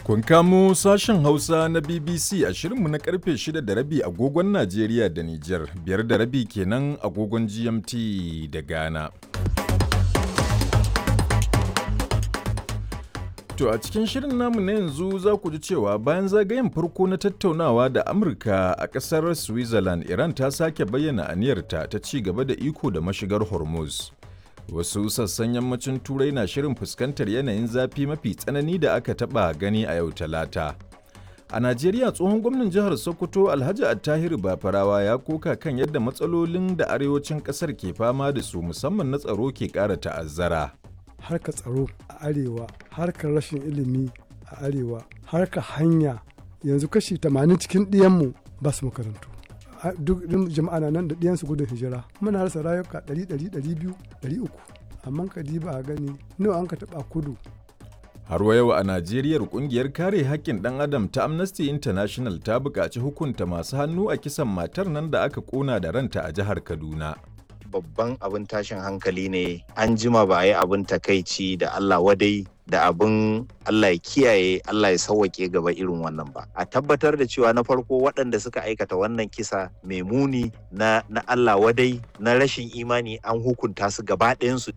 Kun kamo sashen Hausa na BBC a shirinmu na karfe 6 da rabi agogon Najeriya da Nijar, biyar da rabi kenan agogon GMT da Ghana. To a cikin shirin namu na yanzu za ku ji cewa bayan zagayen farko na tattaunawa da Amurka a ƙasar Switzerland, Iran ta sake bayyana aniyarta ta ci gaba da iko da mashigar Hormuz. Wasu sassan yammacin Turai na shirin fuskantar yanayin zafi mafi tsanani da aka taɓa gani a yau Talata. A Najeriya tsohon gwamnan jihar Sokoto Alhaji Attahiru Bafarawa ya koka kan yadda matsalolin da arewacin ƙasar ke fama da su musamman na tsaro ke ƙara ta'azzara. harkar tsaro a arewa harkar rashin ilimi a arewa harkar hanya yanzu kashi 80 cikin ɗiyanmu ba su makarantu duk jama'a na nan da ɗiyansu gudun hijira muna rasa rayuka 100 200 300 amma ka ba a gani nawa an ka taɓa kudu Har wa yau a Najeriya kungiyar kare haƙƙin ɗan adam ta Amnesty International ta buƙaci hukunta masu hannu a kisan matar nan da aka ƙona da ranta a jihar Kaduna. babban abin tashin hankali ne an jima ba a yi abin takaici da Allah wadai da abin Allah ya kiyaye Allah ya sauwake gaba irin wannan ba a tabbatar da cewa na farko waɗanda suka aikata wannan kisa mai muni na, na Allah wadai na rashin imani an hukunta su gaba ɗayansu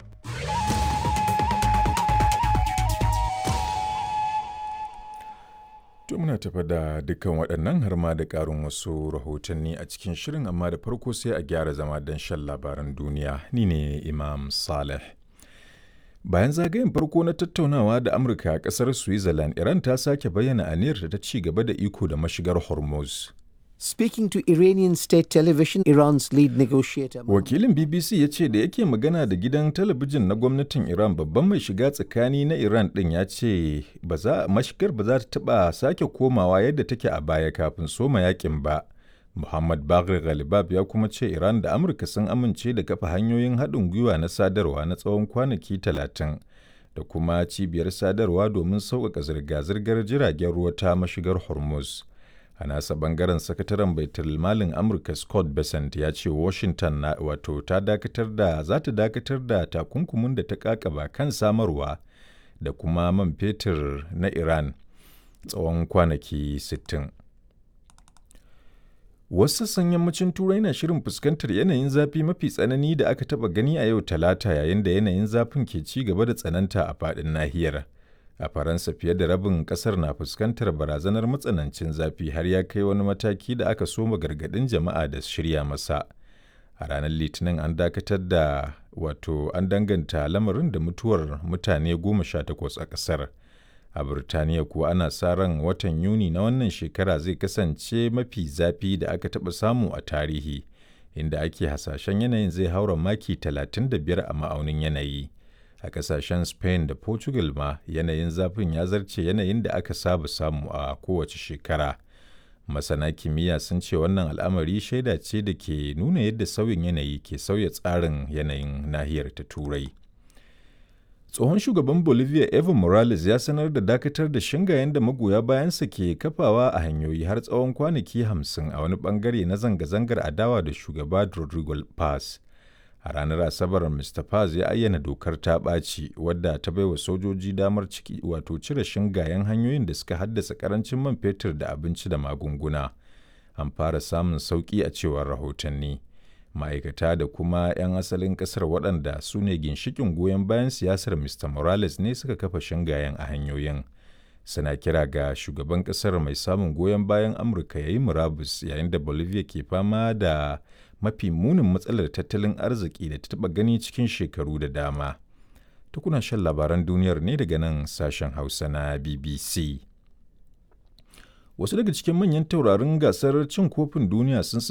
To muna tafa da dukkan waɗannan har ma da ƙarin wasu rahotanni a cikin shirin amma da farko sai a gyara zama don shan labaran duniya ni ne Imam Saleh. Bayan zagayen farko na tattaunawa da Amurka a ƙasar Switzerland, Iran ta sake bayyana aniyarta ta ci gaba da iko da mashigar Hormuz. Speaking to Iranian state television, Iran's lead negotiator. Wakilin BBC ya ce da yake magana da gidan talabijin na gwamnatin Iran babban mai shiga tsakani na Iran ɗin ya ce mashigar ba za ta taɓa sake komawa yadda take a baya kafin soma yakin ba. Muhammad Bagri Ghalibab ya kuma ce Iran da Amurka sun amince da kafa hanyoyin haɗin gwiwa na sadarwa na tsawon kwanaki talatin da kuma cibiyar sadarwa domin sauƙaƙa zirga-zirgar jiragen ruwa ta mashigar Hormuz. a nasa bangaren sakataren baitul malin amurka scott besant ya ce washington na wato ta dakatar da za ta dakatar da takunkumin da ta kakaba kan samarwa da kuma man fetur na iran tsawon kwanaki 60 wasu sassan yammacin turai na shirin fuskantar yanayin zafi mafi tsanani da aka taba gani a yau talata yayin da yanayin zafin ke ci gaba da tsananta a faɗin nahiyar a faransa fiye da rabin kasar na fuskantar barazanar matsanancin zafi har ya kai wani mataki da aka soma gargadin jama'a da shirya masa a ranar litinin an dakatar da wato an danganta lamarin da mutuwar mutane goma sha takwas a kasar a birtaniya kuwa ana sa ran watan yuni na wannan shekara zai kasance mafi zafi da aka taɓa samu a tarihi inda ake hasashen yanayin zai haura maki 35 a ma'aunin yanayi. a kasashen spain da portugal ma yanayin zafin ya zarce yanayin da aka saba samu a kowace shekara masana kimiyya sun ce wannan al'amari shaida ce da ke nuna yadda sauyin yanayi ke sauya tsarin yanayin nahiyar ta turai tsohon shugaban bolivia evo morales ya sanar da dakatar da shingayen da magoya bayansa ke kafawa a hanyoyi har tsawon kwanaki hamsin a wani bangare na zanga-zangar adawa da shugaba rodrigo paz a ranar asabar mr paz ya ayyana dokar ta ɓaci wadda ta baiwa sojoji damar ciki wato cire shingayen hanyoyin da suka haddasa karancin man fetur da abinci da magunguna an fara samun sauƙi a cewar rahotanni ma'aikata da kuma 'yan asalin ƙasar waɗanda su ne ginshikin goyon bayan siyasar mr morales ne suka kafa shingayen a hanyoyin suna kira ga shugaban ƙasar mai samun goyon bayan amurka ya yi murabus yayin da bolivia ke fama da mafi munin matsalar tattalin arziki da ta taɓa gani cikin shekaru da dama. Tukuna shan labaran duniyar ne daga nan sashen Hausa na BBC. Wasu daga cikin manyan taurarin gasar cin kofin duniya sun